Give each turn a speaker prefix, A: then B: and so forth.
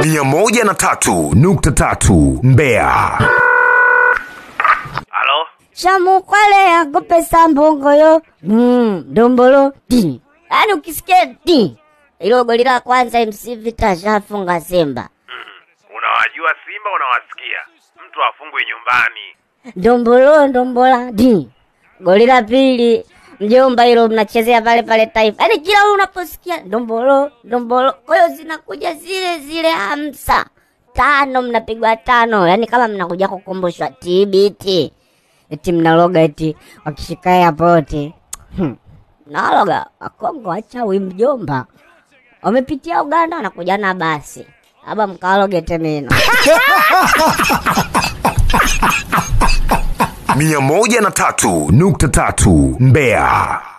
A: mia moja na tatu nukta tatu Mbeya.
B: Halo?
C: Shamukwale yako pesa mbongoyo mm, dombolo di. Yaani ukisikia di ilo goli la kwanza MC Vita shafunga Simba.
B: Unawajua Simba unawasikia. Mtu afungwe nyumbani.
C: Dombolo ndombola di. Goli la pili mjomba hilo mnachezea pale pale Taifa. Yaani kila unaposikia ndombolo ndombolo, kwa hiyo zinakuja zile zile hamsa tano, mnapigwa tano, yaani kama mnakuja kukumbushwa TBT, eti mnaloga eti wakishika airport hmm. Naloga Wakongo wachawi mjomba, wamepitia Uganda wanakuja na basi aba mkaloge temeno
A: mia moja na tatu nukta tatu Mbeya.